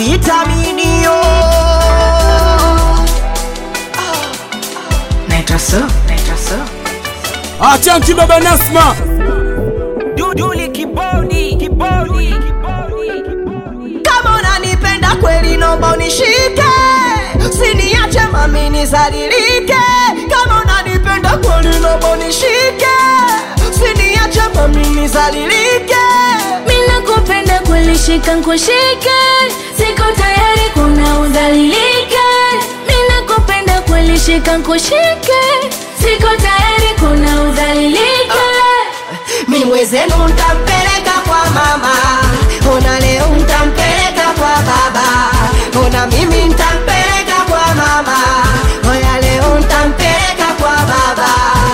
vitaminio Naitwa so, naitwa so. Achanki baba Nasma Duduli kibodi kibodi kama unanipenda kweli nomba unishike siniache mami nizalilike kama unanipenda kweli nomba unishike siniache mami nizalilike Mina kupenda kweli shika nkushike Siko tayari kuna udhalilike Mina kupenda kweli shika nkushike Siko tayari kuna udhalilike mi mwezenu ntampeleka kwa mama ona leo ntampeleka kwa baba ona mimi ntampeleka kwa mama oya leo ntampeleka kwa baba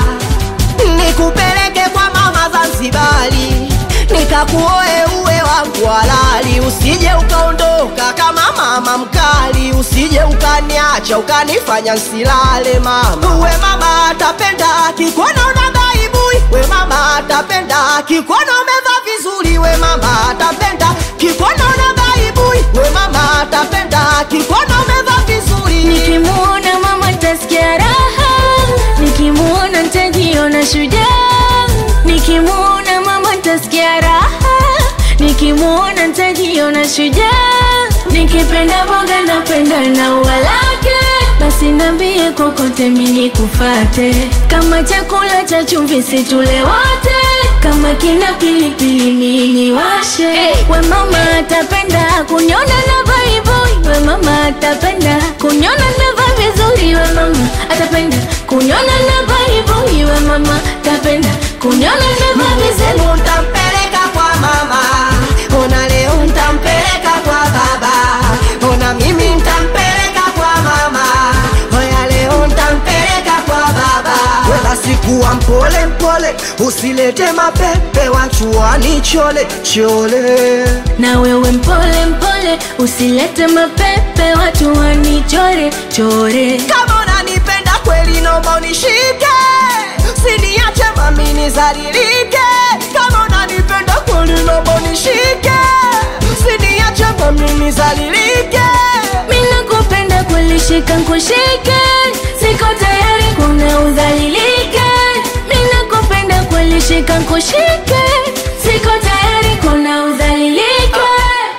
nikupeleke kwa mama Zanzibari nikakuoe uwe wangu halali usije ukaondoka kama mama mkali usije ukaniacha ukanifanya nsilale mama uwe mama atapenda kikuona unagaibui we mama atapenda kikuona umevaa vizuri we mama atapenda kikuona unagaibui we mama atapenda kikuona umevaa vizuri Nikimuona mama tasikia raha Nikimuona ntajiona shujaa Nikimuona mama tasikia raha Nikimuona ntajiona shujaa Nikipenda boga napenda na ua lake Basi nambie kokote mini kufate Kama chakula cha chumvi situle wote Kama kina pilipili mini washe We mama atapenda kunyona na vaiboi We mama atapenda kunyona na va vizuri We mama atapenda kunyona na vaiboi We mama atapenda kunyona na va vizuri Semu ntampeleka kwa mama, ona leo ntampeleka kwa baba, ona mimi ntampeleka kwa mama, oya leo ntampeleka kwa baba. Wala sikuwa mpole mpole, usilete mapepe wachuani chole chole. na wewe mpole mpole usilete mapepe watu wanichore chore Kama unanipenda kweli, naomba unishike, siniache mami nizalilike. Kama unanipenda kweli, naomba unishike, siniache mami nizalilike. mina kupenda kulishika nkushike siko tayari kuna udhalilike mina kupenda kulishika nkushike siko tayari kuna udhalilike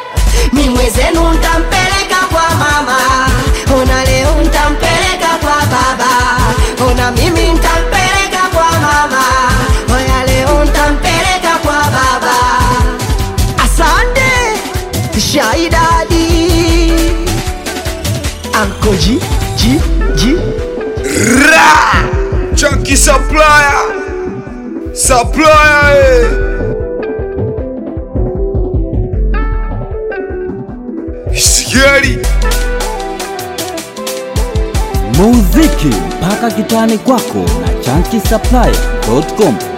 mi mwezenu ntampeleka kwa mama, ona leo ntampeleka kwa baba, ona mimi ntampeleka kwa mama, oya leo ntampeleka kwa baba. Asante Shaidadi Anko G G G Ra! Chunky supplier! Supplier! Eh! Scary! muziki mpaka kitani kwako na chankisaplaya.com